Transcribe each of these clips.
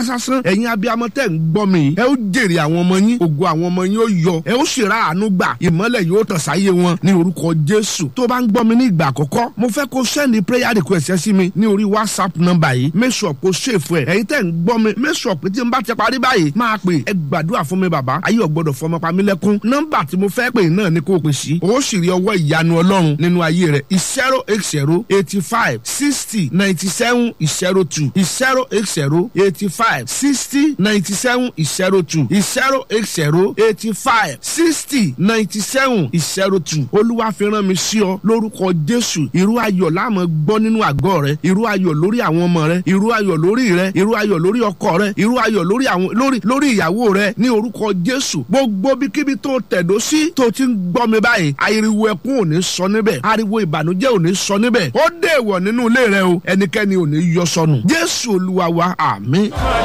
sásán ẹ̀yin abiyamọ tẹ̀ ń gbọ́ mi ẹ ó jèrè àwọn ọmọ yín ògo àwọn ọmọ yín ó yọ ẹ ó ṣèrà àánú gbà ìmọ́lẹ̀ yóò tàn sáyé wọn ní orúkọ jésù tó bá ń gbọ́ mi ní ìgbà àkọ́kọ́ mo fẹ́ kó sẹ́ni prayer request ẹ sí mi ní orí whatsapp number yìí make sure kó ṣèfù ẹ̀ ẹ̀yin tẹ̀ ń gbọ́ mi make sure pé tí n bá ti parí báyìí máa pè ẹ gbàdúrà fún mi bàbá ayé ọ̀gbọ́dọ̀ fọmọ pamílẹ́kún nọ́mbà tí mo fẹ́ pè náà ni kó o pè sí o sì rí ọwọ́ ìyanu ọlọ́run nínú ayé rẹ̀ zero eight zero eighty five sixty ninety seven zero two zero eight zero eighty five sixty ninety seven zero two zero eight zero eighty five sixty ninety seven zero two olúwa fi rán mi sí ọ lórúkọ jésù irú ayọ̀ láàmú gbọ́ nínú àgọ́ rẹ irú ayọ̀ lórí àwọn ọmọ rẹ irú ayọ̀ lórí rẹ irú ayọ̀ lórí ọkọ rẹ irú ayọ̀ lórí àwọn lórí lórí ìyàwó rẹ ní orúkọ jésù gbogbo bíkíbi tó tẹ̀dó sí tó ti ń gbọ́ mi báyìí ariwo ẹkún ò ní sọ níbẹ̀ ariwo ìbànújẹ́ ò ní sọ níbẹ̀ ó dé ìwọ̀ nínú ilé rẹ o ẹnikẹ́ni ò ní yọ sọnù jésù olúwa wa àmín.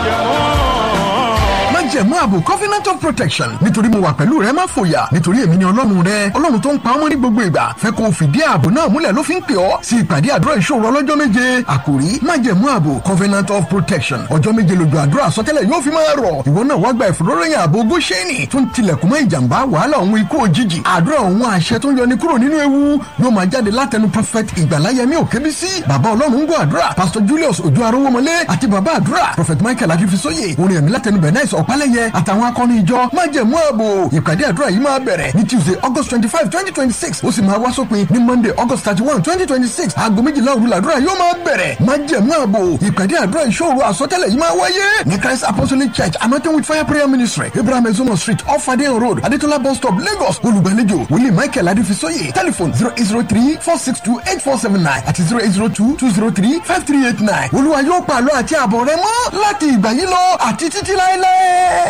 májẹ̀mú ààbò covenant of protection nítorí mo wà pẹ̀lú rẹ má fòyà nítorí èmi ni ọlọ́run rẹ ọlọ́run tó ń pa ọmọ ní gbogbo ìgbà fẹ́ kó o fìdí ààbò náà múlẹ̀ ló fi ń pè ọ́ sí ìpàdé àdúrà ìṣòro ọlọ́jọ́ méje àkòrí májẹ̀mú ààbò covenant of protection ọjọ́ méje lójú àdúrà àsọtẹ́lẹ̀ yóò fi máa rọ̀ ìwọ náà wá gba ìfòróròyìn ààbò góṣẹ́nì tó ń tilẹ̀kùn mọ́ ìjàmbá wàhálà òun ikú òjijì àdúrà òun àṣẹ tó ń yọni kúrò nínú ewu yóò máa jáde látẹnu prophet ìgbàláyẹmí òkébísí bàbá ọlọ́run ń gbọ́ àdúrà pastor julius ojú arówómọlé àti bàbá àdúrà prophet michael akífisóye orin ẹ̀mí látẹnu bẹ̀náìs ọ̀pálẹ̀yẹ àtàwọn akọni ìjọ májẹ̀mú ààbò ìpàdé àdúrà yìí máa bẹ̀rẹ̀ ní tuesday august twenty five twenty twenty six ó sì máa wá sópin ní monday august thirty one twenty twenty six aago méjìlá òru làdúrà yóò máa bẹ̀rẹ̀ májẹ̀mú ààbò ìpàdé àdúrà ìṣòro àsọtẹ́lẹ̀ yìí máa wáyé ní christ apostolic church anointing with fire prayer ministry abraham ezomo street off adeyan road adetola bus stop lagos olùgbàlejò wòlíì michael adéfisóye telephone zero eight zero three four six two eight four seven nine àti zero eight zero two two zero three five three eight nine olúwa yóò pàlọ́ àti àbọ̀ rẹ mọ́ láti ìgbà yìí lọ àti títí láéláé.